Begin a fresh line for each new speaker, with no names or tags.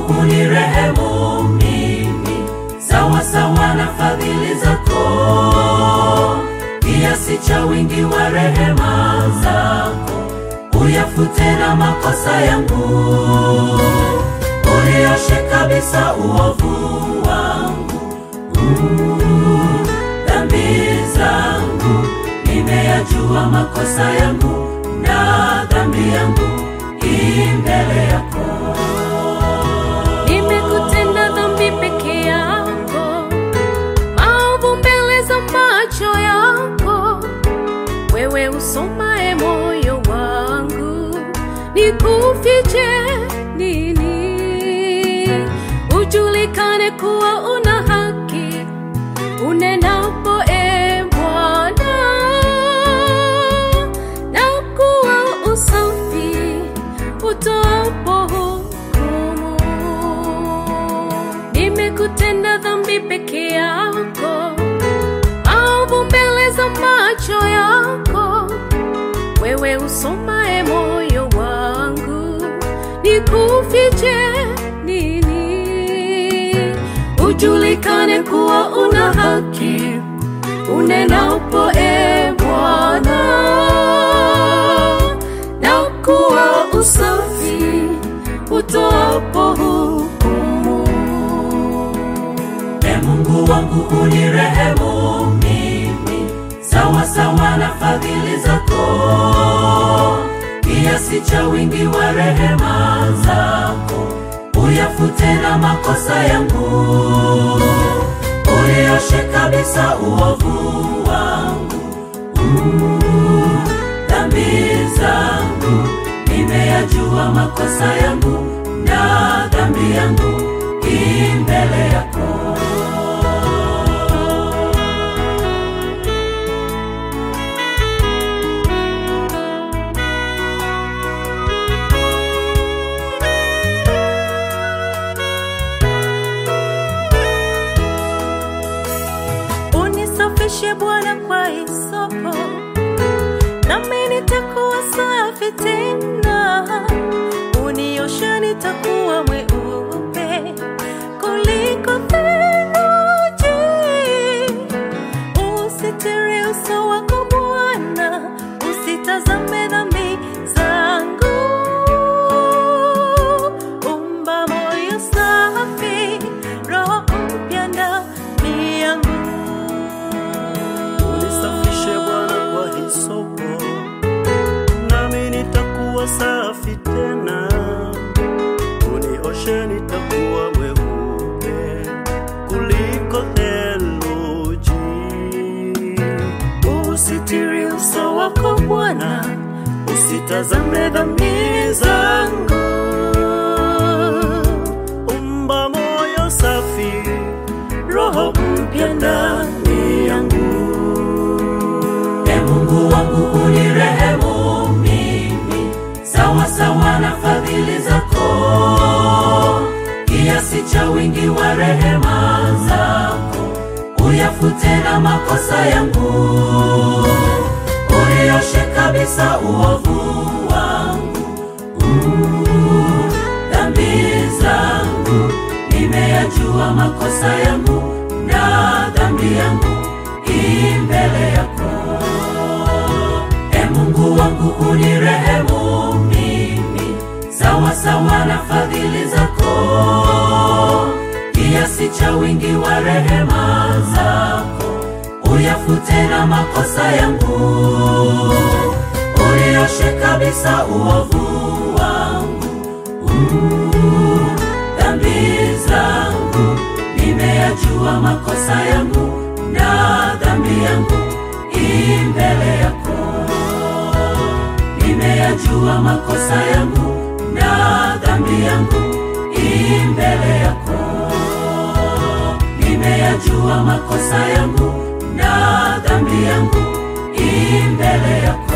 wangu unirehemu mimi sawa sawa na fadhili zako, kiasi cha wingi wa rehema zako, uyafute na makosa yangu, unioshe kabisa uovu wangu. Mm, Dhambi zangu nimeyajua, makosa yangu na dhambi yangu i mbele yako.
Nimekutenda dhambi peke yako, maovu mbele za macho yako. Wewe usomae moyo wangu, nikufiche nini? Ujulikane kuwa una haki unenapo, e Bwana, na kuwa usafi utoapo hukumu. Nimekutenda dhambi peke yako, maovu mbele za macho yako. Wewe usomae moyo wangu, nikufiche nini? Ujulikane kuwa una haki unenapo, e Bwana, na kuwa usafi utoapo hukumu.
E Mungu wangu unirehemu mimi sawa sawa na fadhili zako, kiasi cha wingi wa rehema zako, uyafute na makosa yangu, unioshe kabisa uovu wangu. Mm, Dhambi zangu nimeyajua, makosa yangu na dhambi yangu i mbele yako.
Unisafishe Bwana kwa hisopo, nami nitakuwa safi tena. Unioshe, nitakuwa mweupe kuliko theluji. Usitiri uso wako Bwana, usitazame dhambi zangu. Umba moyo safi, roho mpya ndani yangu.
Unisafishe Bwana kwa hisopo, nami nitakuwa safi tena. Unioshe, nitakuwa mweupe kuliko theluji.
Usitiri uso wako Bwana, usitazame dhambi zangu.
Umba moyo safi,
Roho mpya ndani yangu.
E Mungu wangu unirehemu mimi sawa sawa na fadhili zako, kiasi cha wingi wa rehema zako, uyafute na makosa yangu, unioshe kabisa uovu wangu. Mm, Dhambi zangu nimeyajua, makosa yangu na dhambi yangu i mbele yako. E Mungu wangu unirehemu mimi sawa sawa na fadhili zako, kiasi cha wingi wa rehema zako, uyafute na makosa yangu, unioshe kabisa uovu wangu. Mm, Dhambi zangu nimeyajua, makosa yangu na dhambi yangu i mbele yako. Nimeyajua makosa yangu na dhambi yangu i mbele yako. Nimeyajua makosa yangu na dhambi yangu i mbele yako.